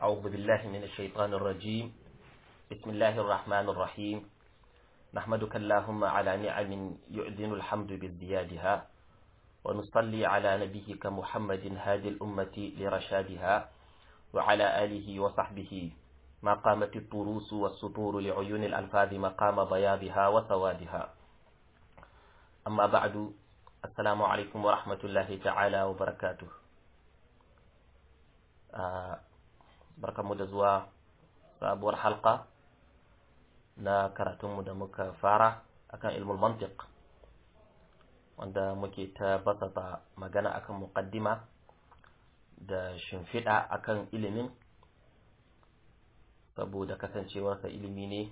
أعوذ بالله من الشيطان الرجيم بسم الله الرحمن الرحيم نحمدك اللهم على نعم يؤذن الحمد بازديادها ونصلي على نبيك محمد هادي الأمة لرشادها وعلى آله وصحبه ما قامت الطروس والسطور لعيون الألفاظ مقام بياضها وسوادها أما بعد السلام عليكم ورحمة الله تعالى وبركاته barkanmu da zuwa sabuwar halka na karatunmu da muka fara akan ilmul mantiq wanda muke ta basata magana akan muqaddima da shimfiɗa akan ilimin saboda kasancewarsa ilimi ne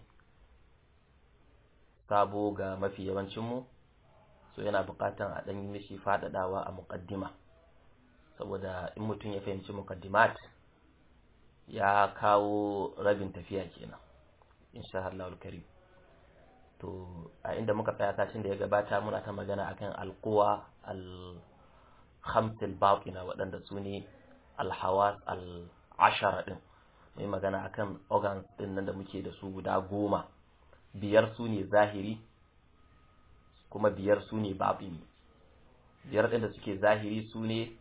sabo ga mafi yawancinmu so yana buƙatan a ɗan yi mishi faɗaɗawa a muƙaddima saboda in mutum ya fahimci muƙaddimat ya kawo rabin tafiya kenan insha Allah karim to a inda muka tsaya sashin da ya gabata muna ta magana akan alquwa al khamsil batina waɗanda su ne alhawas al ashara din mai magana akan organs din nan da muke da su guda goma biyar su ne zahiri kuma biyar su ne batini biyar ɗin da suke zahiri su ne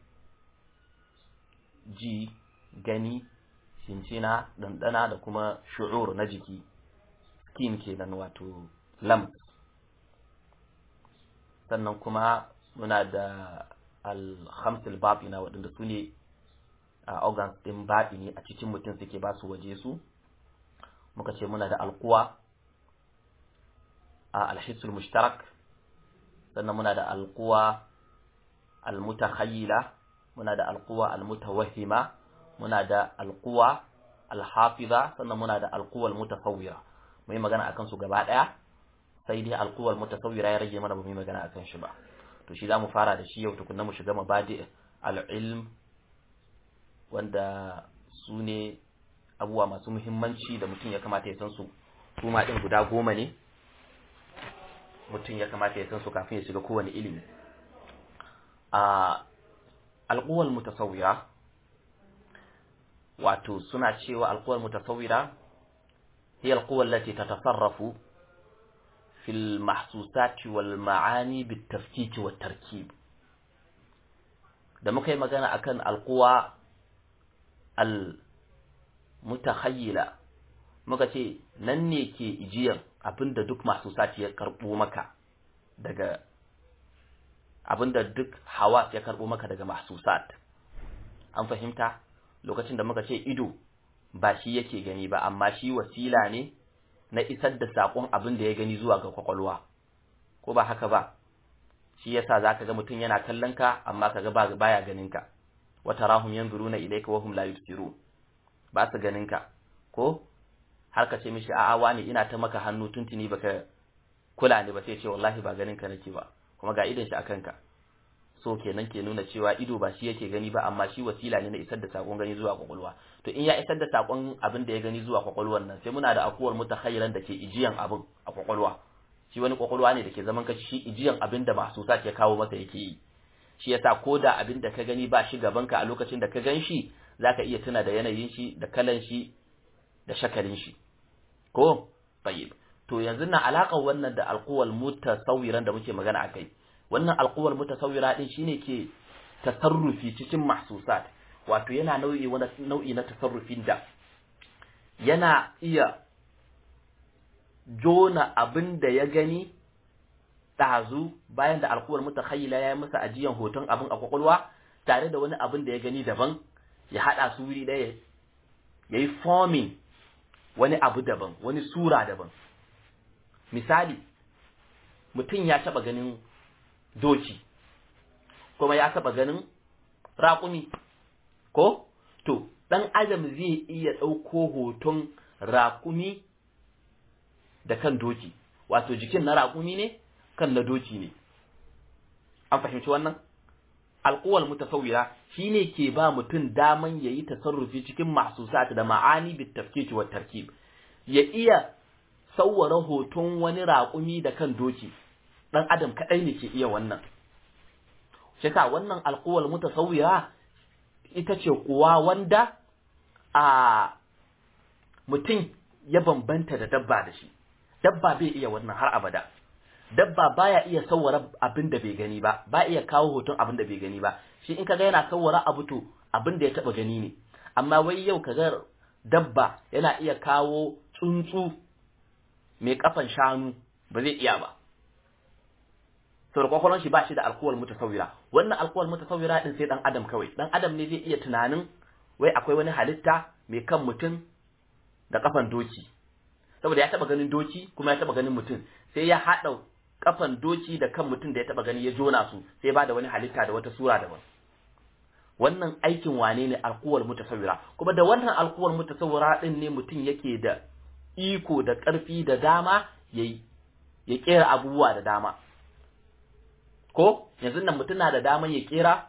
ji gani shincina ɗanɗana da kuma shu'ur na jiki skin kenan wato lamp sannan kuma muna da alhamsul batina waɗanda su ne a organs ɗin baɗini a cikin mutum suke ba su waje su muka ce muna da alkuwa a alhissul mushtarak sannan muna da alkuwa almutakhayyila muna da alkuwa almutawahhima muna da alkuwa alhafiza sannan muna da alkuwa almutasawwira mu yi magana akan su gaba daya sai dai alkuwa almutasawwira ya rage mana ba mu yi magana akan shi ba to shi zamu fara da shi yau tukunna mu shiga mabadi al-ilm wanda su ne abubuwa masu muhimmanci da mutum ya kamata ya san su su ma din guda goma ne mutum ya kamata ya san su kafin ya shiga kowane ilimi a alkuwal mutasawwira wato suna cewa alquwal mutasawwira hiya alquwa allati tatasarrafu fi almahsusat wal ma'ani bitafkik wat tarkib da muka yi magana akan alquwa al mutakhayyila muka ce nan ne ke ijiyar abinda duk mahsusat ya karbo maka daga abinda duk hawa ya karbo maka daga mahsusat an fahimta lokacin da muka ce ido ba shi yake gani ba amma shi wasila ne na isar da sakon abin da ya gani zuwa ga kwakwalwa ko ba haka ba shi yasa zaka ga mutum yana kallon ka amma kaga ba baya ganin ka wa tarahum yanzuruna ilayka wa hum la yubsirun ba su ganin ka ko har ka ce mishi a'a wani ina ta maka hannu tuntuni baka kula ne ba sai ce wallahi ba ganin ka nake ba kuma ga idan shi akan ka so kenan ke nuna cewa ido ba shi yake gani ba amma shi wasila ne na isar da sakon gani zuwa kwakwalwa to in ya isar da sakon abin da ya gani zuwa kwakwalwar nan sai muna da akuwar mutakhayyiran da ke ijiyan abin a kwakwalwa shi wani kwakwalwa ne da ke zaman kashi shi ijiyan abin da masu sa ke kawo masa yake yi shi yasa ko da abin da ka gani ba shi gaban ka a lokacin da ka gan shi zaka iya tuna da yanayin shi da kalan shi da shakalin shi ko tayyib to yanzu na alaƙar wannan da alquwal mutasawwiran da muke magana akai wannan alquwal mutasawwira din shine ke tasarrufi cikin mahsusat wato yana nau'i wani nau'i na tasarrufin da yana iya jona abin da ya gani ɗazu bayan da alquwal mutakhayyila ya yi masa ajiyan hoton abin a kwakwalwa tare da wani abin da ya gani daban ya haɗa su wuri ɗaya ya yi forming wani abu daban wani sura daban misali mutum ya taɓa ganin doki kuma ya taba ganin raƙumi ko to ɗan adam zai iya ɗauko hoton raƙumi da kan doki wato jikin na raƙumi ne kan na doki ne an fahimci wannan alƙuwal mutasawwira shine ke ba mutum daman yayi tasarrufi cikin mahsusat da ma'ani bit tafkiki wa tarkib ya iya sawwara hoton wani raƙumi da kan doki dan adam kadai ne ke iya wannan shi wannan alquwal mutasawwira ita ce kuwa wanda a mutum ya bambanta da dabba da shi dabba bai iya wannan har abada dabba baya iya sawwara abin da bai gani ba ba iya kawo hoton abin da bai gani ba shi in kaga yana sawwara abu to abin da ya taba gani ne amma wai yau kaga dabba yana iya kawo tsuntsu mai kafan shanu ba zai iya ba saboda kwakwalwar shi ba shi da alkuwal mutasawwira wannan alkuwal mutasawwira din sai dan adam kawai dan adam ne zai iya tunanin wai akwai wani halitta mai kan mutum da kafan doki saboda ya taba ganin doki kuma ya taba ganin mutum sai ya hada kafan doki da kan mutum da ya taba gani ya jona su sai ba da wani halitta da wata sura daban wannan aikin wane ne alkuwal mutasawwira kuma da wannan alkuwal mutasawwira din ne mutum yake da iko da karfi da dama yayi ya kera abubuwa da dama ko yanzu nan mutum na da daman ya kera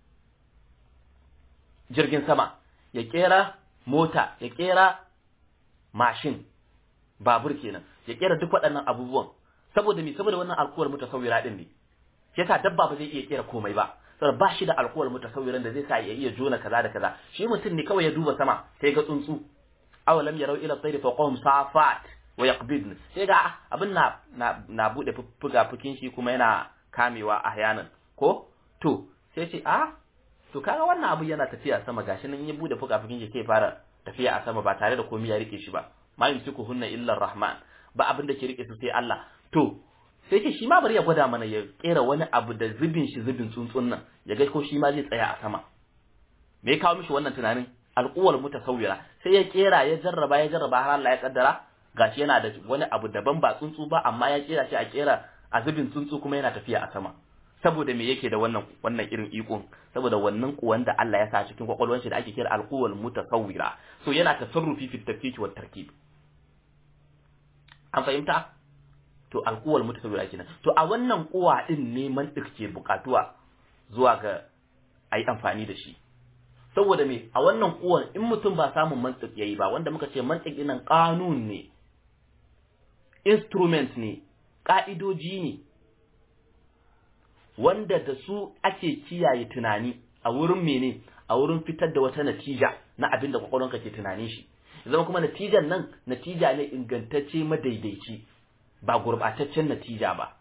jirgin sama ya kera mota ya kera mashin babur kenan ya kera duk waɗannan abubuwan saboda me saboda wannan alkuwar mutasawwira din ne yasa dabba ba zai iya kera komai ba saboda ba shi da alkuwar mutasawwiran da zai sa ya iya jona kaza da kaza shi mutum ne kawai ya duba sama sai ga tsuntsu awalam yarau ila tayri faqahum safat wa yaqbidn sai ga abin na na, na bude fuga fukin shi kuma yana kamewa ahyanan ko to sai ce a to kaga wannan abu yana tafiya sama gashi nan ya bude fuka fukin shi sai fara tafiya a sama ba tare da komai ya rike shi ba ma yumsiku hunna illa rahman ba abin da ke rike su sai Allah to sai ce shi ma bari ya gwada mana ya kera wani abu da zubin shi zubin tsuntsun nan ya ga ko shi ma zai tsaya a sama me ya kawo mishi wannan tunanin al'uwar mutasawwira sai ya kera ya jarraba ya jarraba har Allah ya kaddara gashi yana da wani abu daban ba tsuntsu ba amma ya kera shi a kera a zubin tsuntsu kuma yana tafiya a sama saboda me yake da wannan wannan irin ikon saboda wannan kuwan da Allah ya sa cikin kwakwalwar shi da ake kira alquwal mutasawwira so yana tasarrufi fi tafkik wa tarkib an fahimta to alquwal mutasawwira kenan to a wannan kuwa din ne mantik ke bukatuwa zuwa ga ayi amfani da shi saboda me a wannan kuwan in mutum ba samun mantik yayi ba wanda muka ce mantik dinan kanun ne instrument ne ka'idoji ne wanda da su ake kiyaye tunani a wurin mene a wurin fitar da wata natija na abin da kwakwalwanka ke tunanin shi zama kuma natijan nan natija ne ingantacce madaidaici ba gurbataccen natija ba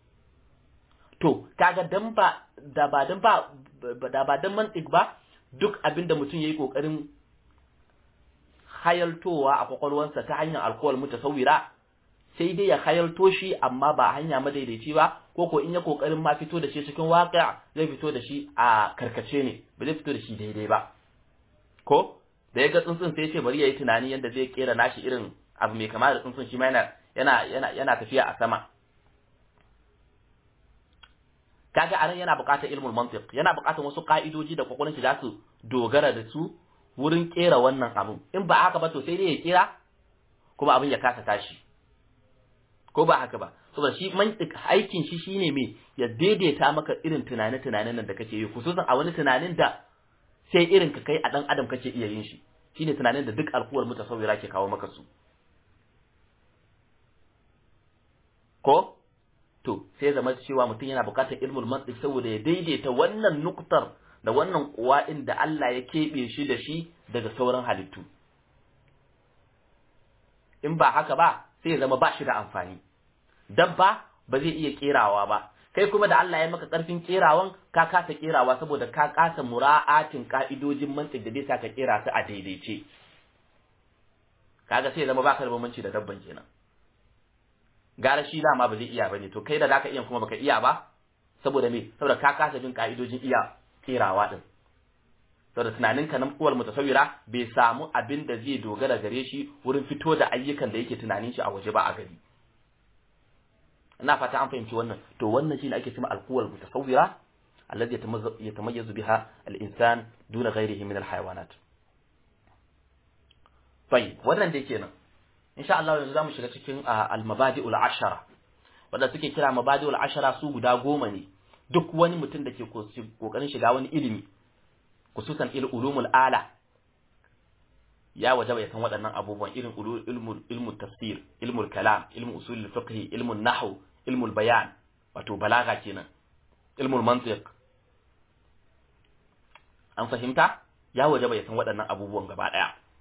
to kaga dan ba da ba dan ba da ba dan mantik ba duk abin da mutum yayi kokarin hayaltowa a kwakwalwansa ta hanyar alkohol mutasawwira sai dai ya hayalto shi amma ba hanya madaidaici ba ko ko in ya kokarin ma fito da shi cikin waƙa zai fito da shi a karkace ne ba zai fito da shi daidai ba ko da ya ga tsuntsun sai ya ce bari ya yi tunani yadda zai kera nashi irin abu mai kama da tsuntsun shi ma yana yana yana yana tafiya a sama kaga anan yana buƙatar ilmul mantiq yana buƙatar wasu ka'idoji da kwakwalwar shi za su dogara da su wurin kera wannan abun in ba haka ba to sai dai ya kera kuma abin ya kasa tashi ko ba haka ba saboda shi mantik aikin shi shine me ya daidaita maka irin tunane-tunanen nan da kake yi khususan a wani tunanin da sai irin ka kai a dan adam kake iya yin shi shine tunanin da duk alkuwar mutasawwira ke kawo maka su ko to sai zama cewa mutum yana buƙatar ilmul mantik saboda ya daidaita wannan nuktar da wannan kuwa da Allah ya keɓe shi da shi daga sauran halittu in ba haka ba sai ya zama ba shi da amfani dabba ba zai iya kerawa ba kai kuma da Allah ya maka karfin kerawan ka kasa kerawa saboda ka kasa mura'atin ka'idojin mantik da zai sa ka kera su a daidaice kaga sai ya zama baka da bambanci da dabban kenan gara shi dama ba zai iya bane to kai da zaka iya kuma baka iya ba saboda me saboda ka kasa bin ka'idojin iya kerawa din saboda tunaninka nan uwar mutasawira bai samu abin da zai dogara gare shi wurin fito da ayyukan da yake tunanin shi a waje ba a gari ina fata an fahimci wannan to wannan shine ake cewa alquwal mutasawwira alladhi yatamayyazu biha al-insan duna ghayrihi min al-hayawanat tayyib wannan dai kenan insha Allah yanzu zamu shiga cikin al-mabadi'ul ashara wanda suke kira mabadi'ul ashara su guda goma ne duk wani mutum da ke kokarin shiga wani ilimi khususan ulumul ala ya wajaba ya san waɗannan abubuwan irin ilmul ilmul tafsir ilmul kalam ilmul usul fiqh ilmul nahw ilmul bayan wato balaga kenan ilmul mantiq an fahimta ya wajaba ya san waɗannan abubuwan gaba ɗaya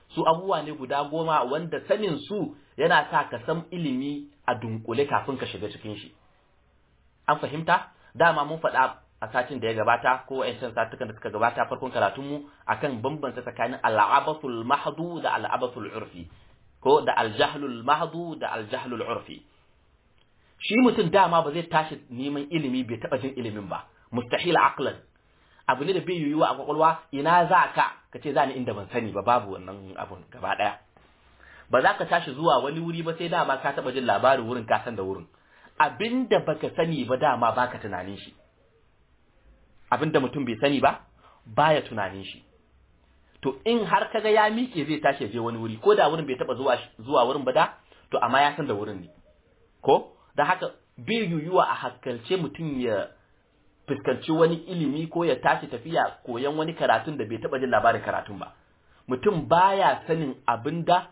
su abubuwa ne guda goma wanda sanin su yana sa ka san ilimi a dunkule kafin ka shiga cikin shi an fahimta dama mun faɗa a satin da ya gabata ko ƴan satukan da suka gabata farkon karatunmu akan bambanta tsakanin al'abatul mahdu da al'abatul urfi ko da aljahlul mahdu da aljahlul urfi shi mutum dama ba zai tashi neman ilimi bai taɓa jin ilimin ba mustahil aqlan abu ne da bai yiwuwa a kwakwalwa ina za ka ka ce za ni inda ban sani ba babu wannan abun gaba ɗaya ba za ka tashi zuwa wani wuri ba sai dama ka taɓa jin labarin wurin ka san da wurin abinda baka sani ba dama baka tunanin shi abinda mutum bai sani ba baya tunanin shi to in har kaga ya miƙe zai tashi je wani wuri ko da wurin bai taɓa zuwa zuwa wurin ba da to amma ya san da wurin ne ko da haka bai yiwuwa a hakkalce mutum ya fuskanci wani ilimi ko ya tashi tafiya koyan wani karatun da bai taɓa jin labarin karatun ba mutum baya sanin abinda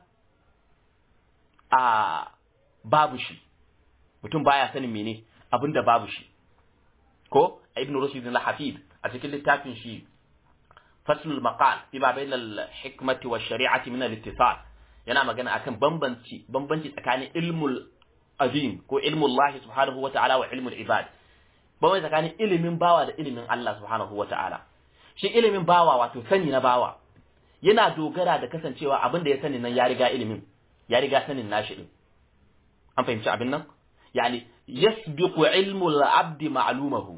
a babu shi mutum baya sanin mene abinda babu shi ko ibn rushd al-hafid a cikin littafin shi faslul maqal fi ma bayna al-hikmati wa shari'ati min al-ittisal yana magana akan bambanci bambanci tsakanin ilmul azim ko ilmul Allah subhanahu wa ta'ala wa ilmul ibad bambanci tsakanin ilimin bawa da ilimin Allah subhanahu wa ta'ala shi ilimin bawa wato sani na bawa yana dogara da kasancewa abin da ya sani nan ya riga ilimin ya riga sanin nashi din an fahimci abin nan yani yasbiqu ilmu al-abd ma'lumahu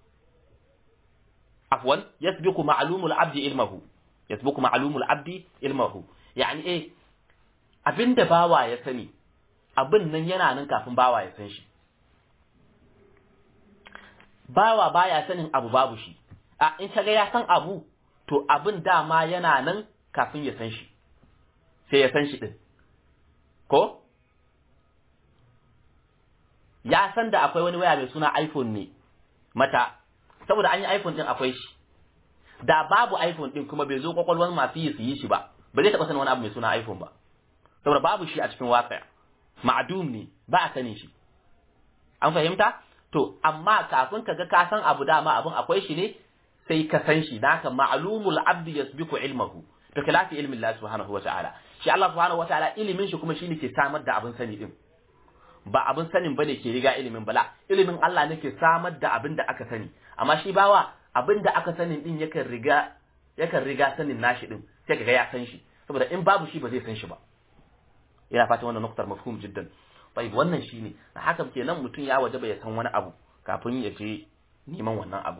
afwan yasbiqu ma'lumu al-abd ilmahu yasbiqu ma'lumu al-abd ilmahu yani eh abinda bawa ya sani abin nan yana nan kafin bawa ya san shi bawa baya sanin abu babu shi a in kaga ya san abu to abin dama yana nan kafin ya san shi sai ya san shi din ko ya san da akwai wani waya mai suna iPhone ne mata saboda an yi iPhone din akwai shi da babu iPhone din kuma bai zo kwakwalwar masu yi su yi shi ba ba zai taɓa sanin wani abu mai suna iPhone ba saboda babu shi a cikin waƙa ma'adum ne ba a sanin shi an fahimta to amma kafin ka ga ka san abu dama abin akwai shi ne sai ka san shi naka ma'lumul abdi yasbiqu ilmahu to khilafi ilmin Allah subhanahu wa ta'ala shi Allah subhanahu wa ta'ala ilimin shi kuma shine ke samar da abin sani din ba abin sanin bane ke riga ilimin bala ilimin Allah ne ke samar da abin da aka sani amma shi bawa abin da aka sanin din yakan riga yakan riga sanin nashi din sai kaga ya san shi saboda in babu shi ba zai san shi ba ina fatan wannan nuktar mafhum jiddan bai wannan shine da haka kenan mutum ya wajaba ya san wani abu kafin ya je neman wannan abu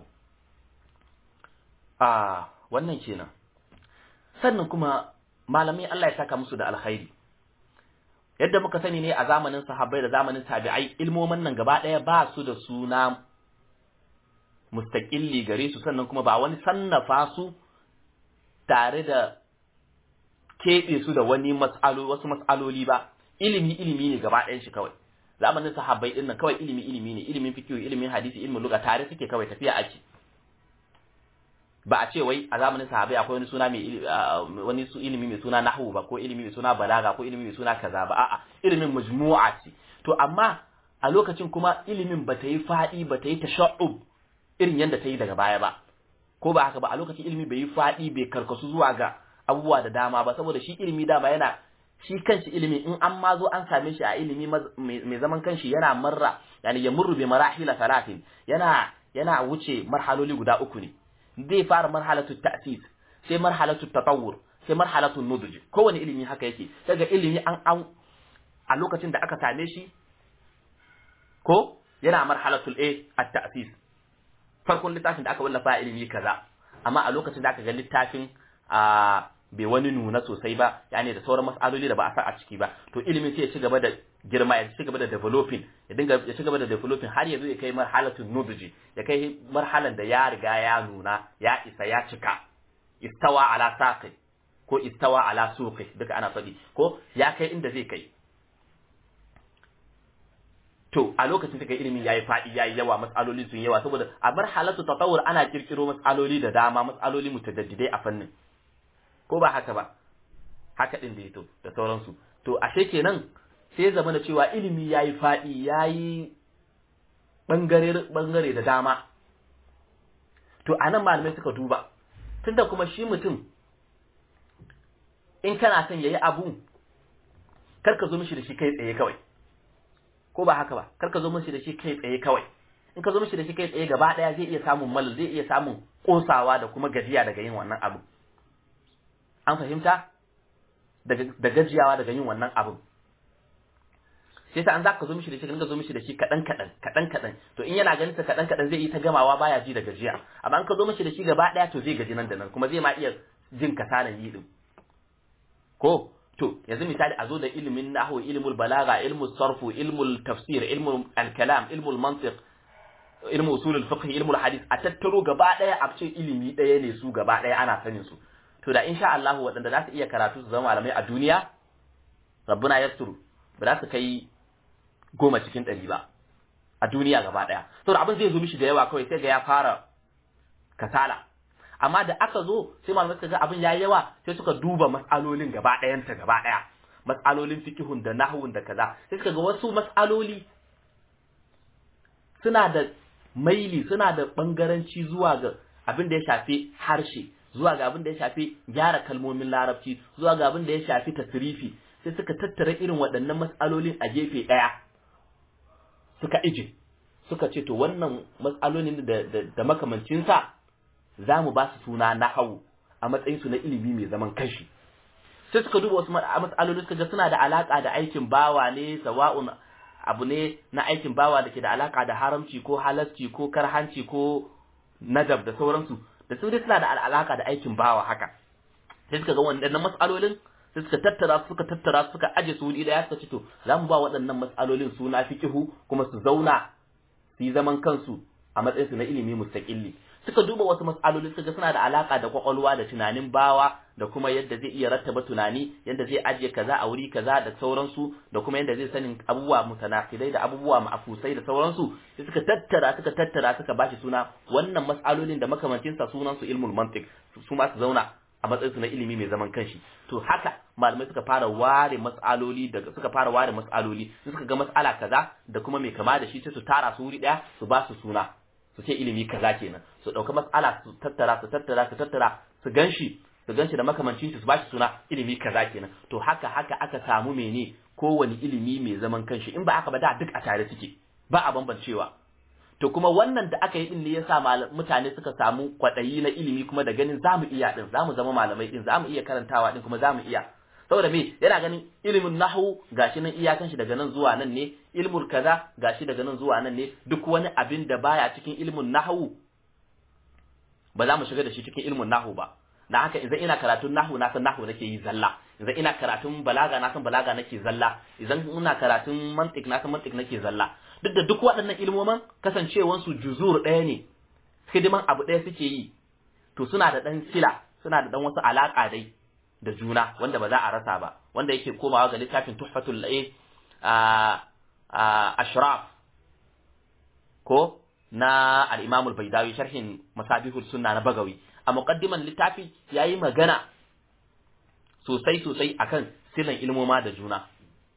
a wannan kenan sannan kuma malamai Allah ya saka musu da alkhairi yadda muka sani ne a zamanin sahabbai da zamanin tabi'ai ilmomin nan gaba ɗaya ba su da suna mustaqilli gare su sannan kuma ba wani sannafa su tare da keɓe su da wani mas'alo wasu mas'aloli ba ilimi ilimi ne gaba ɗayan shi kawai zamanin sahabbai din nan kawai ilimi ilimi ne ilimin fiqh ilimin hadisi ilimin lugha tare suke kawai tafiya ake ba a ce wai a zamanin sahabbai akwai wani suna mai wani su ilimi mai suna nahwu ba ko ilimi mai suna balaga ko ilimi mai suna kaza ba a'a ilimin majmu'a ce to amma a lokacin kuma ilimin ba ta yi fadi ba ta yi tashaqqub irin yadda ta yi daga baya ba ko ba haka ba a lokacin ilimi bai yi fadi bai karkasu zuwa ga abubuwa da dama ba saboda shi ilimi dama yana shi kanshi ilimi in an ma zo an same shi a ilimi mai zaman kanshi yana marra yani ya murru bi marahila salatin yana yana wuce marhaloli guda uku ne zai fara marhalatu ta'sis sai marhalatu tatawur sai marhalatu nuduj kowane ilimi haka yake daga ilimi an an a lokacin da aka same shi ko yana marhalatul a at-ta'sis farkon littafin da aka wallafa ilimi kaza amma a lokacin da aka ga littafin a bai wani nuna sosai ba yani da sauran mas'aloli da ba a sa a ciki ba to ilimin sai ya ci gaba da girma ya ci gaba da developing ya dinga ya ci gaba da developing har ya zo ya kai marhalatun nuduji ya kai marhalan da ya riga ya nuna ya isa ya cika istawa ala saqi ko istawa ala suqi duka ana faɗi ko ya kai inda zai kai to a lokacin da kai ilimin yayi faɗi yayi yawa mas'aloli sun yawa saboda a marhalatu tatawur ana kirkiro mas'aloli da dama mas'aloli mutadaddidai a fannin ko ba haka ba haka din da ya to da sauransu to ashe kenan sai zama da cewa ilimi yayi faɗi yayi bangare bangare da dama to anan malamai suka duba tunda kuma shi mutum in kana son yayi abu kar ka zo mishi da shi kai tsaye kawai ko ba haka ba kar ka zo mishi da shi kai tsaye kawai in ka zo mishi da shi kai tsaye gaba daya zai iya samun mal zai iya samun kosawa da kuma gajiya daga yin wannan abu an fahimta da gajiyawa daga yin wannan abu sai ta an za ka zo mishi da shi ka zo mishi da shi kaɗan kaɗan kaɗan kaɗan to in yana ganin sa kaɗan kaɗan zai yi ta gamawa baya ji da gajiya amma in ka zo mishi da shi gaba ɗaya to zai gaji nan da nan kuma zai ma iya jin kasalan yi din ko to yanzu misali a zo da ilimin nahwu ilmul balaga ilmul sarfu ilmul tafsir ilmul al-kalam ilmul mantiq ilmu usulul fiqh ilmul hadith a tattaro gaba ɗaya a cikin ilimi ɗaya ne su gaba ɗaya ana sanin su to da insha Allah waɗanda za su iya karatu su zama malamai a duniya rabbuna yasturu ba za su kai goma cikin ɗari ba a duniya gaba ɗaya saboda abin zai zo mishi da yawa kawai sai ga ya fara kasala amma da aka zo sai malamai suka ga abin yayi yawa sai suka duba mas'alolin gaba ɗayanta gaba ɗaya mas'alolin fikihun da nahwun da kaza sai suka ga wasu mas'aloli suna da maili suna da bangaranci zuwa ga abin da ya shafi harshe zuwa ga abin da ya shafi gyara kalmomin larabci zuwa ga abin da ya shafi tasrifi sai suka tattara irin waɗannan mas'alolin a gefe ɗaya suka ije suka ce to wannan mas'alolin da, da, da makamancinsa za mu ba su suna na hau a matsayinsu na ilimi mai zaman kanshi sai suka duba wasu mas'aloli suka ga suna da alaka da aikin bawa ne sawa'un abu ne na aikin bawa da ke da alaka da haramci ko halasci ko karhanci ko nadab da sauransu da su dai suna da alaka da aikin bawa haka sai suka ga waɗannan mas'alolin sai suka tattara suka tattara suka aje su wuri daya suka ce to za mu ba waɗannan mas'alolin suna fiqihu kuma su zauna su yi zaman kansu a matsayin su na ilimi mustaqilli suka duba wasu mas'aloli suka ga suna da alaka da kwakwalwa da tunanin bawa da kuma yadda zai iya rattaba tunani yadda zai ajiye kaza a wuri kaza da sauransu da kuma yadda zai sanin abubuwa mutanafidai da abubuwa ma'afusai da sauransu sai suka tattara suka tattara suka bashi suna wannan mas'alolin da makamancin sa sunan su ilmul mantiq su ma su zauna a matsayin su na ilimi mai zaman kanshi to haka malamai suka fara ware mas'aloli daga suka fara ware mas'aloli suka ga mas'ala kaza da kuma mai kama da shi sai su tara su wuri daya su ba su suna su ce ilimi kaza kenan su dauka mas'ala su tattara su tattara su tattara su ganshi su ganshi da makamancin shi su bashi suna ilimi kaza kenan to haka haka aka samu mene kowane ilimi mai zaman kanshi in ba haka ba da duk a tare suke ba a bambancewa to kuma wannan da aka yi din ne yasa mutane suka samu kwadayi na ilimi kuma da ganin zamu iya din zamu zama malamai din zamu iya karantawa din kuma zamu iya saboda me yana ganin ilimin nahwu gashi nan iyakan shi daga nan zuwa nan ne ilmul kaza gashi daga nan zuwa nan ne duk wani abin da baya cikin ilmin nahwu ba za mu shiga da shi cikin ilmin nahwu ba na haka idan ina karatun nahwu na san nahwu nake yi zalla idan ina karatun balaga na san balaga nake zalla idan ina karatun mantiq na san mantiq nake zalla duk da duk waɗannan ilmoman kasancewan su juzur ɗaya ne hidiman abu ɗaya suke yi to suna da ɗan sila suna da ɗan wasu alaƙa dai da juna wanda ba za a rasa ba wanda yake komawa ga littafin tuhfatul ashraf ko na al-imam al-baydawi sharhin masabihul sunna na bagawi a muqaddiman littafi yayi magana sosai sosai akan silan ilmoma da juna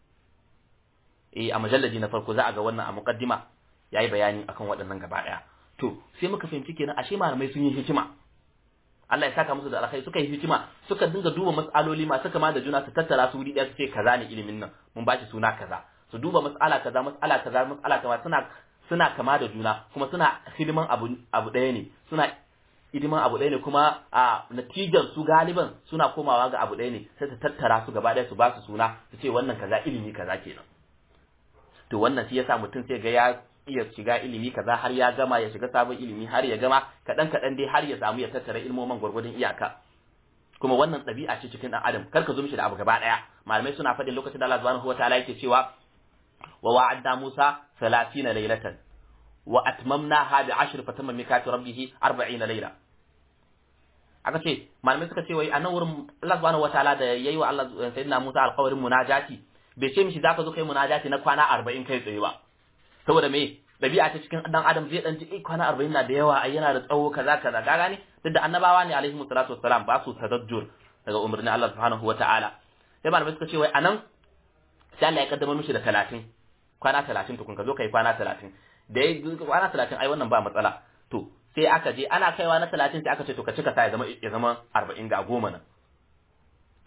eh a majallaji na farko za a ga wannan a muqaddima yayi bayani akan waɗannan gaba daya to sai muka fahimci kenan ashe malamai sun yi hikima Allah ya saka musu da alkhairi suka yi hikima suka dinga duba mas'aloli masu kama da juna su tattara su wuri ɗaya su ce kaza ne ilimin nan mun ba shi suna kaza su duba mas'ala kaza mas'ala kaza mas'ala kaza suna suna kama da juna kuma suna hidiman abu abu ɗaya ne suna hidiman abu ɗaya ne kuma a natijar su galiban suna komawa ga abu ɗaya ne sai su tattara su gaba ɗaya su ba su suna su ce wannan kaza ilimi kaza kenan to wannan shi yasa mutum sai ga ya iya shiga ilimi kaza har ya gama ya shiga sabon ilimi har ya gama kaɗan kaɗan dai har ya samu ya tattara ilmoman gwargwadon iyaka kuma wannan ɗabi'a ce cikin ɗan adam kar ka zo mishi da abu gaba ɗaya malamai suna faɗin lokacin da Allah subhanahu wataala yake cewa wa wa'adna Musa 30 laylatan wa atmamnaha bi 10 fatamma mikatu rabbih 40 layla aka ce malamai suka ce wai a nan wurin Allah subhanahu wataala da yayi wa Allah sayyidina Musa alƙawarin munajati bai ce mishi zaka zo kai munajati na kwana 40 kai tsaye ba saboda me dabi'a ta cikin dan adam zai dan ji eh kwana 40 na da yawa ai yana da tsawo kaza kaza ka gane duk da annabawa ne alaihi salatu wassalam ba su tadajjur daga umarnin Allah subhanahu wataala sai malamai suka ce wai anan sai Allah ya kaddamar mishi da 30 kwana 30 tukun ka zo kai kwana 30 da ya kwana 30 ai wannan ba matsala to sai aka je ana kaiwa na 30 sai aka ce to ka cika sa ya zama ya zama 40 ga goma nan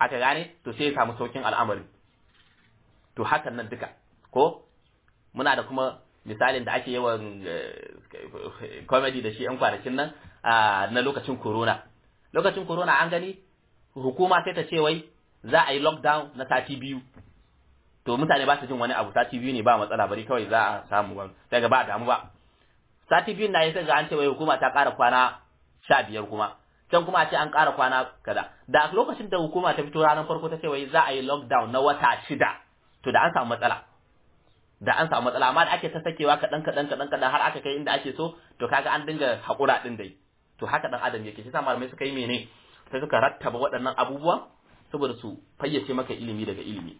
aka gane to sai ya samu saukin al'amari to hakan nan duka ko muna da kuma misalin da ake yawan comedy da shi yan kwanakin nan na lokacin corona lokacin corona an gani hukuma sai ta ce wai za a yi lockdown na sati biyu to mutane ba su jin wani abu sati biyu ne ba matsala bari kawai za a samu ba daga ba damu ba sati biyu na yi sai ga an ce wai hukuma ta ƙara kwana sha biyar kuma can kuma a ce an ƙara kwana kaza da lokacin da hukuma ta fito ranar farko ta ce wai za a yi lockdown na wata shida to da an samu matsala da an samu matsala amma da ake ta sakewa kaɗan kaɗan kaɗan kaɗan har aka kai inda ake so to kaga an dinga haƙura ɗin dai to haka ɗan adam yake shi sa malamai suka yi mene sai suka rattaba waɗannan abubuwan saboda su fayyace maka ilimi daga ilimi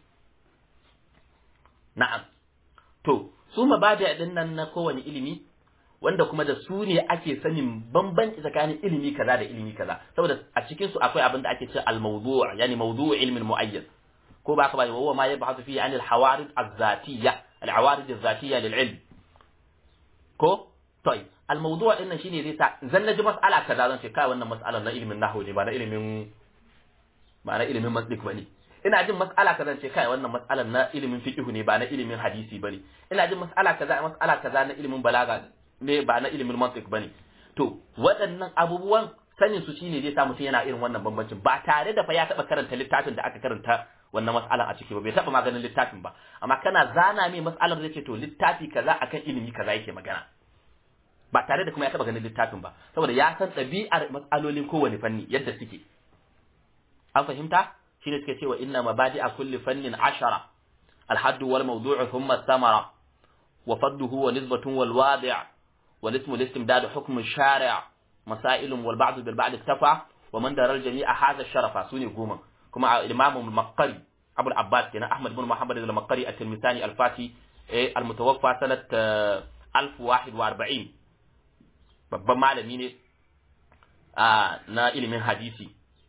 na'am to su mabada ɗin nan na kowane ilimi wanda kuma da su ne ake sanin bambanci tsakanin ilimi kaza da ilimi kaza saboda a cikin su akwai abin da ake cewa al-mawdu' yani mawdu' ilmin mu'ayyan ko ba ka ba wa ma yabhathu fihi an al-hawarid az-zatiyya al-awarid az-zatiyya lil-ilm ko toy al-mawdu' din shine zai sa zan naji mas'ala kaza zan ce kai wannan mas'alar na ilimin nahwu ne ba na ilimin ba na ilimin mantiq bane ina jin mas'ala kaza ce kai wannan mas'alar na ilimin fiqh ne ba na ilimin hadisi bane ina jin mas'ala kaza mas'ala kaza na ilimin balaga ne ba na ilimin mantiq bane to waɗannan abubuwan sanin su shine zai sa mutum yana irin wannan bambancin ba tare da fa ya taba karanta littafin da aka karanta wannan mas'alan a ciki ba bai taba maganin littafin ba amma kana zana mai mas'alar zai ce to littafi kaza akan ilimi kaza yake magana ba tare da kuma ya taba ganin littafin ba saboda ya san ɗabi'ar mas'alolin kowane fanni yadda suke an fahimta shine suke cewa inna mabadi'a kulli fannin ashara الحد والموضوع ثم الثمرة وفضه ونسبة والواضع والاسم الاستمداد حكم الشارع مسائل والبعض بالبعض اكتفى ومن دار الجميع هذا الشرف سوني قوما كما الإمام المقري أبو العباس كان أحمد بن محمد المقري التلمساني الفاتي المتوفى سنة 1041 babban malami ne na ilimin hadisi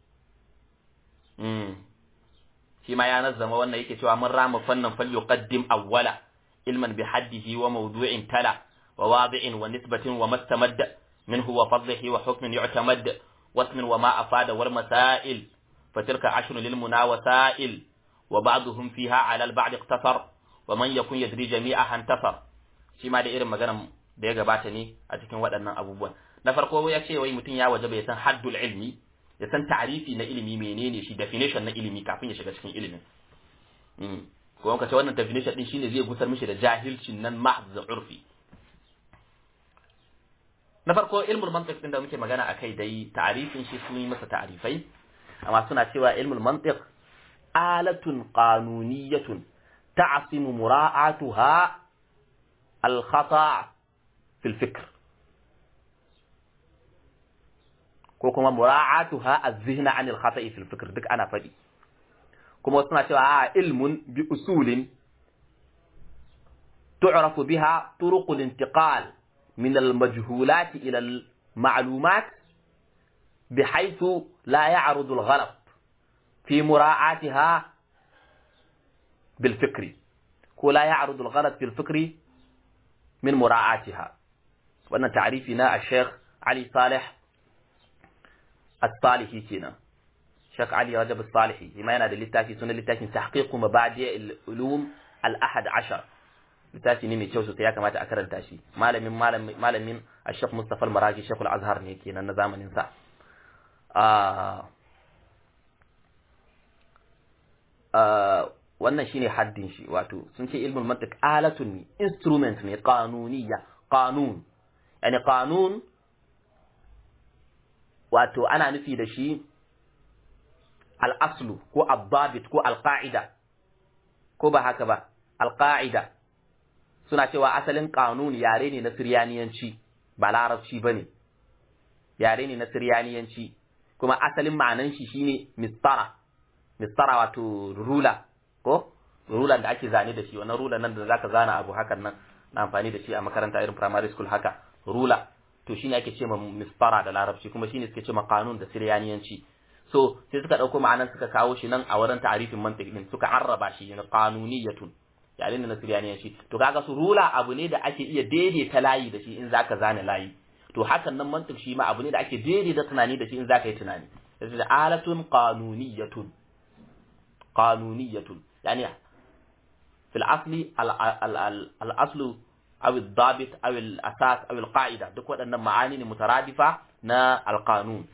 shi ma ya nazzama wannan yake cewa mun rama fannin fal yuqaddim awwala ilman bi haddihi wa mawdu'in tala wa wadi'in wa nisbatin wa mastamadda minhu wa fadlihi wa hukmin yu'tamad wasmin wa ma afada wal masail fatilka ashrun lil munawasail wa ba'dhum fiha ala al ba'd iqtasar wa man yakun yadri jami'aha intasar shi ma da irin maganar da ya gabata ne a cikin waɗannan abubuwan na farko ya ce wai mutum ya wajaba ya san haddul ilmi ya san ta'arifi na ilimi menene shi definition na ilimi kafin ya shiga cikin ilimin ko wanka ce wannan definition din shine zai gusar mishi da jahilcin nan mahz urfi na farko ilmul mantiq din da muke magana akai dai ta'arifin shi sun yi masa ta'arifai amma suna cewa ilmul mantiq alatun qanuniyatun ta'simu mura'atuha al-khata' في الفكر ko kuma mura'atuha az-zihna 'an al-khata'i fi al-fikr duk ana fadi kuma suna cewa a ilmun bi usulin tu'rafu biha turuq al-intiqal min al-majhulat ila al-ma'lumat bihaythu la ya'rud al-ghalat fi mura'atiha bil fikri ko la ya'rud al-ghalat fi al-fikri min mura'atiha wannan ta'arifi na Sheikh Ali Salih As-Salihi kenan Sheikh Ali Rajab As-Salihi kuma yana da littafi sunan littafin Tahqiq Mabadi' al-Ulum al-Ahad Ashar littafi ne mai kyau sosai ya kamata a karanta shi malamin malamin malamin Sheikh Mustafa Al-Maragi Sheikh Al-Azhar ne kenan na zamanin sa wannan shine haddin shi wato sun ce ilmul mantiq alatun ne instrument ne qanuniyya qanun yani qanun wato ana nufi da shi al-aslu ko al-dabit ko al-qa'ida ko ba haka ba al-qa'ida suna cewa asalin qanun yare ne na siryaniyanci ba larabci bane yare ne na siryaniyanci kuma asalin ma'anan shi shine mistara mistara wato rula ko rulan da ake zane da shi wannan rulan nan da zaka zana abu hakan nan na amfani da shi a makaranta irin primary school haka rula to shine ake ce ma misfara da larabci kuma shine suke ce ma kanun da siryaniyanci so sai suka dauko ma'anan suka kawo shi nan a wurin ta'arifin mantiq din suka arraba shi na qanuniyatun yayin da na siryaniyanci to kaga su rula abu ne da ake iya daidaita layi da shi in zaka zane layi to hakan nan mantiq shi ma abu ne da ake daidaita tunani da shi in zaka yi tunani sai da alatun qanuniyatun qanuniyatun yani fil asli al aslu aw al dabit aw al asas aw al qa'ida duk waɗannan ma'ani ne mutaradifa na al qanun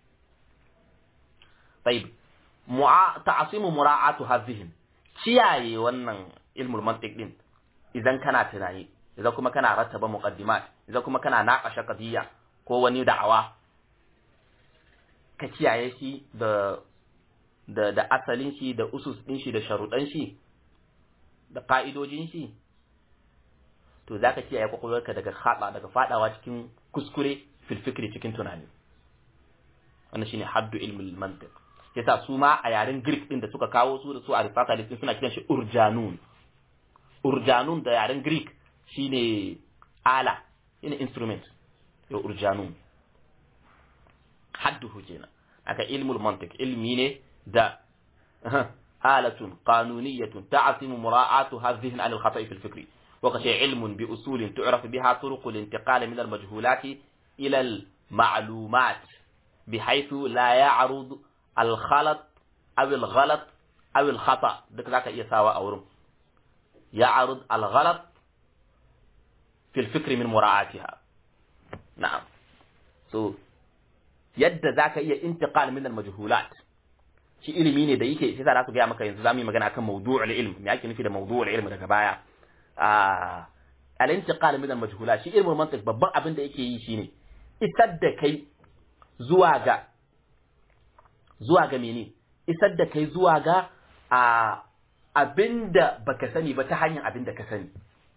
طيب ta'asimu mura'atu hadhihi kiyaye wannan ilmul mantiq din idan kana tunani idan kuma kana rattaba muqaddimat idan kuma kana naqasha qadiyya ko wani da'awa ka kiyaye shi da da da asalin shi da usus din shi da sharuɗan shi da ka'idojin shi to zaka kiyaye kwakwalwarka daga khada daga fadawa cikin kuskure fil fikri cikin tunani wannan shine haddu ilmul mantiq yasa su ma a yaren Greek din da suka kawo su da su Aristotle din suna kiran shi urjanun urjanun da yaren Greek shine ala shine instrument yo urjanun hadduhu kenan aka ilmul mantiq ilmi ne da آلة قانونية تعصم مراعاة الذهن عن الخطأ في الفكر وكشي علم بأصول تعرف بها طرق الانتقال من المجهولات إلى المعلومات بحيث لا يعرض الخلط أو الغلط أو الخطأ دك ذاك يساوى أورم يعرض الغلط في الفكر من مراعاتها نعم so yadda zaka iya intiqal min al-majhulat shi ilimi ne da yake sai za su ga maka yanzu zamu yi magana akan mawdu'ul ilm me ake nufi da mawdu'ul ilm daga baya ah al-intiqal min al-majhulat shi ilmul mantiq babban abin da yake yi shine isar da kai zuwa ga zuwa ga mene isar da kai zuwa ga a abinda baka sani ba ta hanyar abinda ka sani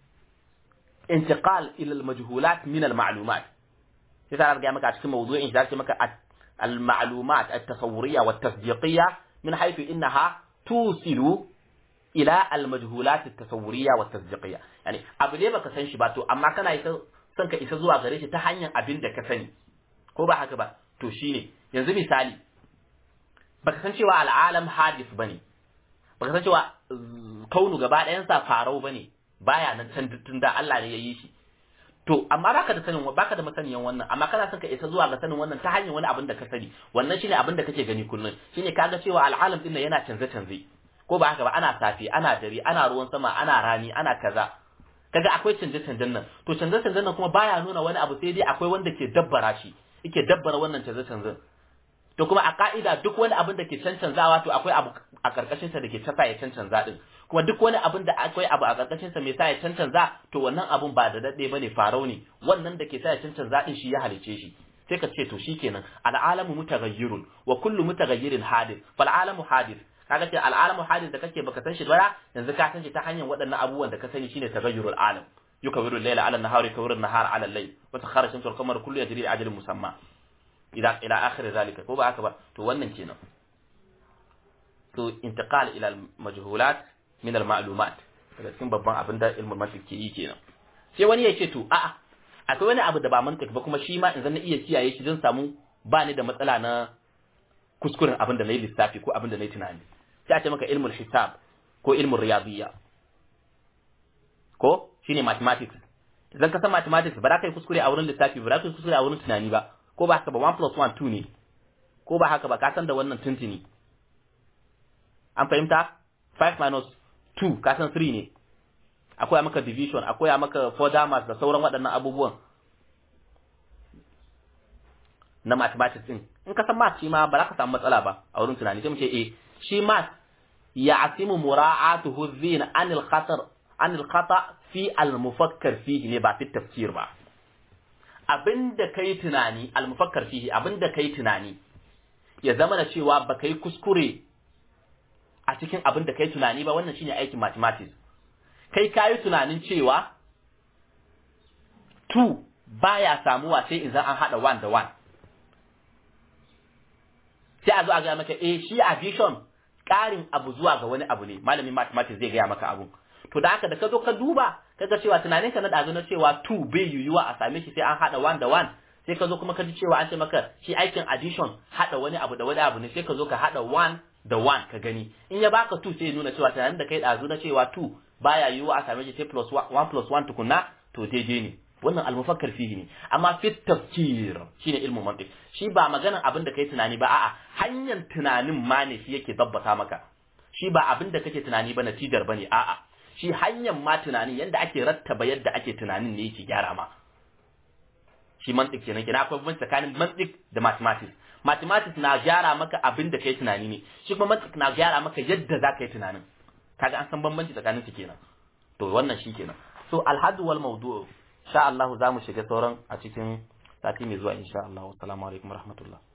intiqal ila al-majhulat min al-ma'lumat sai ta ga maka a cikin mawdu'in shi maka al-ma'lumat at-tasawwuriyya wa at-tasdiqiyya min haythu innaha tusilu ila al-majhulat at-tasawwuriyya wa at-tasdiqiyya yani abu ne baka san shi ba to amma kana isa son ka isa zuwa gare shi ta hanyar abin da ka sani ko ba haka ba to shine yanzu misali baka san cewa al'alam hadith bane baka san cewa kaunu gaba ɗayan sa farau bane baya nan can tun da Allah ne ya yi shi to amma baka da sanin baka da masaniyan wannan amma kana son ka isa zuwa ga sanin wannan ta hanyar wani abin da ka sani wannan shine abin da kake gani kullun shine kaga cewa al'alam din yana canze canze ko ba haka ba ana safi ana dare ana ruwan sama ana rani ana kaza kaga akwai canje canjen nan to canje canjen nan kuma baya nuna wani abu sai dai akwai wanda ke dabbara shi yake dabbara wannan canje canjen to kuma a ka'ida duk wani abin da ke cancanzawa to akwai abu a karkashin sa da ke tasa ya cancanza din kuma duk wani abin da akwai abu a karkashin sa mai sa ya cancanza to wannan abun ba da dade bane farau ne wannan da ke sa ya cancanza din shi ya halice shi sai ka ce to shikenan al'alamu mutaghayyirun wa kullu mutaghayyirin hadith fal alamu hadith kaga ce al'alamu hadith da kake baka san shi ba yanzu ka san shi ta hanyar waɗannan abubuwan da ka sani shine taghayyurul alam yukawiru al-layla 'ala an-nahari yukawiru an-nahara 'ala al-layl wa sakhara shamsu wal qamara kullu yajri li ajalin musamma ila ila akhir zalika ko ba haka ba to wannan kenan to intiqal ila al-majhulat min al-ma'lumat daga cikin babban abin da ilmul mantiq ke yi kenan sai wani ya ce to a'a akwai wani abu da ba mantiq ba kuma shi ma in zan iya kiyaye shi don samu ba ni da matsala na kuskuren abin da na yi lissafi ko abin da na yi tunani sai a ce maka ilmul hisab ko ilmul riyadiyya ko shine mathematics idan ka san mathematics ba za ka yi kuskure a wurin lissafi ba za ka yi kuskure a wurin tunani ba ko ba haka ba 1 plus 1 2 ne ko ba haka ba ka san da wannan tuntuni an fahimta 5 minus 2 ka san 3 ne akwai maka division akwai maka fordamas da sauran waɗannan abubuwan na mathematics din in ka san math shi ma ba za ka samu matsala ba a wurin tunani sai mu ce eh shi math ya asimu mura'atuhu zin anil khatar anil khata fi al mufakkar fihi ne ba fi tafsir ba abinda kai tunani al mufakkar fihi abinda kai tunani ya zama da cewa ba kai kuskure a cikin abinda kai tunani ba wannan shine aikin mathematics kai kayi tunanin cewa 2 baya samuwa sai in zan an hada 1 da 1 sai a zo a gaya maka eh shi addition ƙarin abu zuwa ga wani abu ne malamin mathematics zai gaya maka abu to da haka da ka zo ka duba kaga cewa tunanin ka na dazu na cewa 2 bai yiwuwa a same shi sai an hada 1 da 1 sai ka zo kuma ka ji cewa an ce maka shi aikin addition hada wani abu da wani abu ne sai ka zo ka hada 1 da 1 ka gani in ya baka 2 sai ya nuna cewa tunanin da kai dazu na cewa 2 baya yiwuwa a same shi sai plus 1 plus 1 tukunna to daidai ne wannan almufakkar fihi ne amma fi tafkir shine ilmu mantiq shi ba maganan abin da kai tunani ba a'a hanyar tunanin ma ne shi yake dabbata maka shi ba abin da kake tunani ba natijar bane a'a shi hanyar ma tunanin yanda ake rattaba yadda ake tunanin ne yake gyara ma shi mantik kenan kenan akwai bambanci tsakanin mantik da mathematics mathematics na gyara maka abin da kai tunani ne shi kuma mantik na gyara maka yadda za ka yi tunanin kaga an san bambanci tsakanin su kenan to wannan shi kenan so alhadu wal mawdu' sha Allah za mu shiga sauran a cikin sati mai zuwa insha Allah assalamu alaikum warahmatullahi